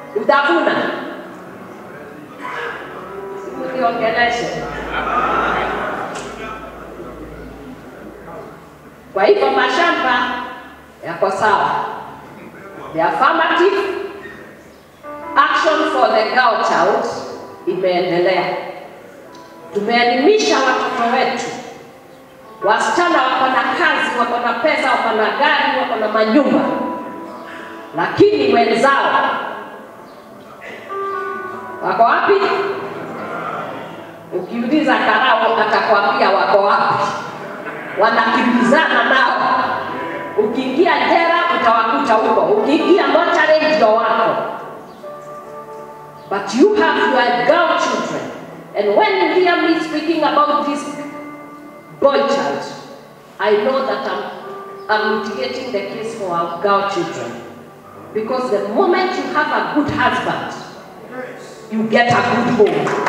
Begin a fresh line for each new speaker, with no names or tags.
utavuna. Sikuniongeleshe. Kwa hivyo mashamba yako sawa. The affirmative action for the girl child imeendelea. Tumeelimisha watoto wetu, wasichana wako na kazi, wako na pesa, wako na gari, wako na manyumba, lakini wenzao wako wapi? Ukiuliza Karao atakwambia wako wapi, wanakimbizana nao. Ukiingia jela utawakuta huko, ukiingia mochari ndio wako. But you have your girl children, and when you hear me speaking about this boy child, I know that I'm, I'm mitigating the case for our girl children. Because the moment you have a good husband, you get a good home.